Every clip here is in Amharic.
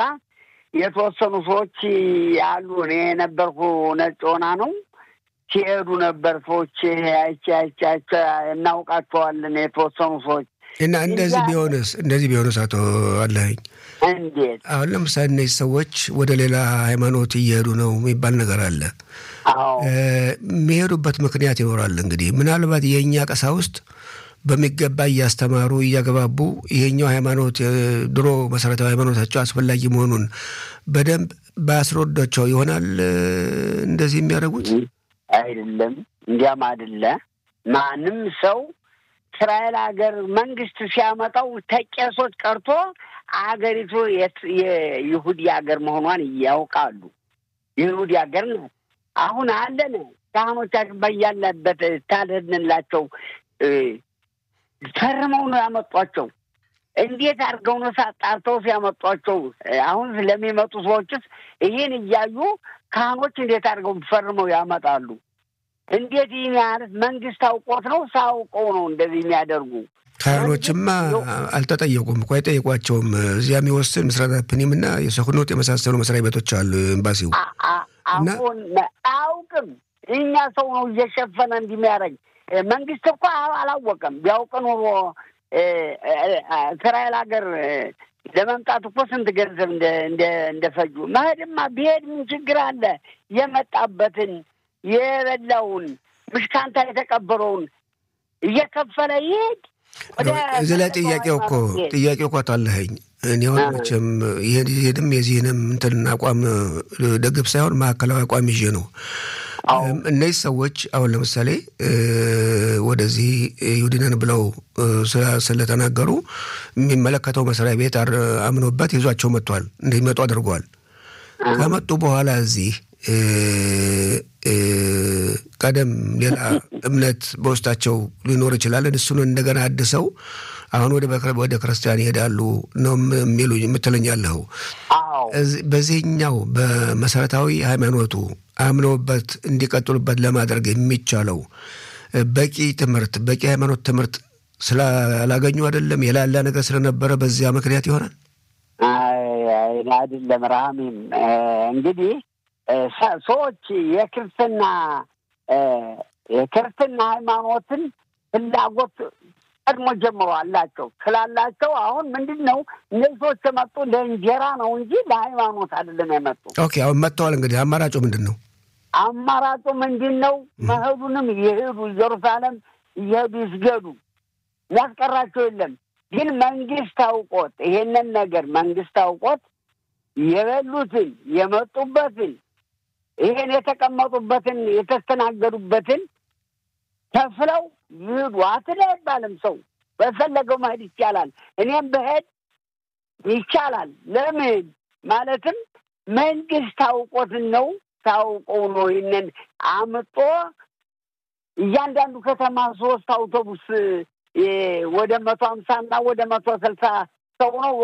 የተወሰኑ ሰዎች ያሉ እኔ የነበርኩ ነጭ ሆና ነው ሲሄዱ ነበር ሰዎች አይቼ አይቼ አይቼ እናውቃቸዋለን የተወሰኑ ሰዎች እና እንደዚህ ቢሆንስ እንደዚህ ቢሆንስ አቶ አለኸኝ እንዴት አሁን ለምሳሌ እነዚህ ሰዎች ወደ ሌላ ሃይማኖት እየሄዱ ነው የሚባል ነገር አለ። አዎ የሚሄዱበት ምክንያት ይኖራል። እንግዲህ ምናልባት የእኛ ቀሳውስት በሚገባ እያስተማሩ እያገባቡ ይሄኛው ሃይማኖት ድሮ መሰረታዊ ሃይማኖታቸው አስፈላጊ መሆኑን በደንብ ባያስረዷቸው ይሆናል እንደዚህ የሚያደርጉት። አይደለም እንዲያም አይደለ ማንም ሰው እስራኤል ሀገር መንግስት ሲያመጣው ተቄሶች ቀርቶ አገሪቱ የይሁዲ ሀገር መሆኗን ያውቃሉ። የይሁዲ ሀገር ነው። አሁን አለን ካህኖቻችን በያለበት ታልህንላቸው ፈርመው ነው ያመጧቸው። እንዴት አድርገው ነው ሳጣርተው ሲያመጧቸው? አሁን ስለሚመጡ ሰዎችስ ይህን እያዩ ካህኖች እንዴት አድርገው ፈርመው ያመጣሉ? እንዴት ይህን ያህል መንግስት አውቆት ነው ሳውቀው ነው እንደዚህ የሚያደርጉ? ካህኖችማ አልተጠየቁም እኮ አይጠየቋቸውም። እዚያ የሚወስን ምስራታ ፕኒም እና የሰክኖት የመሳሰሉ መስሪያ ቤቶች አሉ ኤምባሲው። አሁን አያውቅም። እኛ ሰው ነው እየሸፈነ እንዲሚያደርግ መንግስት እኮ አላወቀም። ቢያውቅ ኑሮ እስራኤል ሀገር ለመምጣት እኮ ስንት ገንዘብ እንደፈጁ መሄድማ ቢሄድ ምን ችግር አለ? የመጣበትን የበላውን ምሽካንታ የተቀበለውን እየከፈለ ይሄድ። እዚህ ላይ ጥያቄው እኮ ጥያቄው እኮ አለኸኝ እኔ አሁን መቼም ይሄድም የዚህንም እንትን አቋም ደግፍ ሳይሆን ማዕከላዊ አቋም ይዤ ነው። እነዚህ ሰዎች አሁን ለምሳሌ ወደዚህ ይሁዲነን ብለው ስለተናገሩ የሚመለከተው መስሪያ ቤት አምኖበት ይዟቸው መጥቷል፣ እንዲመጡ አድርገዋል። ከመጡ በኋላ እዚህ ቀደም ሌላ እምነት በውስጣቸው ሊኖር ይችላል። እሱን እንደገና አድሰው አሁን ወደ ክርስቲያን ይሄዳሉ ነው የሚሉ የምትለኛለኸው። በዚህኛው በመሰረታዊ ሃይማኖቱ አምነውበት እንዲቀጥሉበት ለማድረግ የሚቻለው በቂ ትምህርት በቂ ሃይማኖት ትምህርት ስላላገኙ አይደለም፣ የላላ ነገር ስለነበረ በዚያ ምክንያት ይሆናል። አይደለም ራሚም እንግዲህ ሰዎች የክርስትና የክርስትና ሃይማኖትን ፍላጎት ቀድሞ ጀምሮ አላቸው ስላላቸው አሁን ምንድን ነው እነዚህ ሰዎች የመጡ ለእንጀራ ነው እንጂ ለሃይማኖት አይደለም የመጡ። ኦኬ አሁን መጥተዋል። እንግዲህ አማራጩ ምንድን ነው? አማራጩ ምንድን ነው? መሄዱንም እየሄዱ ኢየሩሳሌም እየሄዱ ይስገዱ፣ ያስቀራቸው የለም። ግን መንግስት አውቆት ይሄንን ነገር መንግስት አውቆት የበሉትን የመጡበትን ይሄን የተቀመጡበትን የተስተናገዱበትን ከፍለው ይሄዱ። አትለ አይባልም። ሰው በፈለገው መሄድ ይቻላል። እኔም በሄድ ይቻላል። ለምን ማለትም መንግስት አውቆትን ነው ታውቀው ነው ይህንን አምጦ እያንዳንዱ ከተማ ሶስት አውቶቡስ ወደ መቶ ሀምሳ እና ወደ መቶ ስልሳ ሰው ነው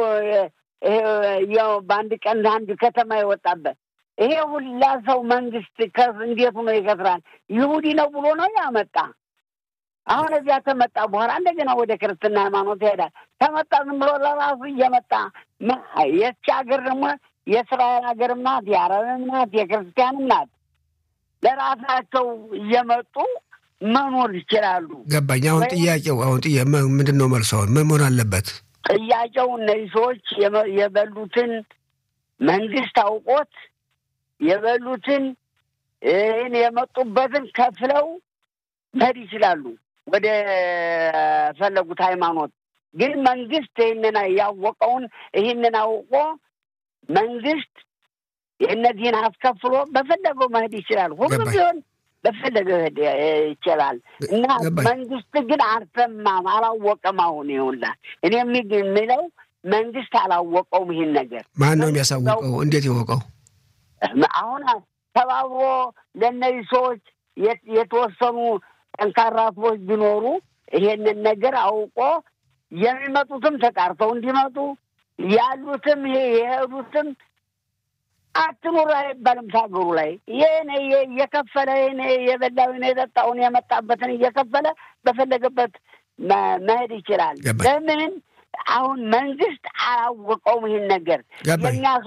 በአንድ ቀን አንድ ከተማ የወጣበት ይሄ ሁላ ሰው መንግስት እንዴት ሆኖ ይከስራል? ይሁዲ ነው ብሎ ነው ያመጣ። አሁን እዚያ ተመጣ በኋላ እንደገና ወደ ክርስትና ሃይማኖት ይሄዳል። ተመጣ ዝም ብሎ ለራሱ እየመጣ የች ሀገር ደግሞ የእስራኤል ሀገርም ናት፣ የአረብም ናት፣ የክርስቲያንም ናት። ለራሳቸው እየመጡ መኖር ይችላሉ። ገባኝ። አሁን ጥያቄው አሁን ጥያ ምንድን ነው መልሱ? አሁን ምን መሆን አለበት? ጥያቄው እነዚህ ሰዎች የበሉትን መንግስት አውቆት የበሉትን ይህን የመጡበትን ከፍለው መሄድ ይችላሉ ወደ ፈለጉት ሃይማኖት። ግን መንግስት ይህንን ያወቀውን ይህንን አውቆ መንግስት የእነዚህን አስከፍሎ በፈለገው መሄድ ይችላል። ሁሉም ቢሆን በፈለገው ሄድ ይችላል እና መንግስት ግን አልሰማም፣ አላወቀም። አሁን ይሁላ እኔ የሚለው መንግስት አላወቀውም ይህን ነገር። ማን ነው የሚያሳውቀው? እንዴት ይወቀው? አሁን ተባብሮ ለእነዚህ ሰዎች የተወሰኑ ጠንካራ ሰዎች ቢኖሩ ይሄንን ነገር አውቆ የሚመጡትም ተጣርተው እንዲመጡ ያሉትም ይሄ የሄዱትም አትኑር አይባልም። ታገሩ ላይ ይህን እየከፈለ ይህን የበላውን የጠጣውን የመጣበትን እየከፈለ በፈለገበት መሄድ ይችላል። ለምን አሁን መንግስት አላወቀውም ይህን ነገር የእኛ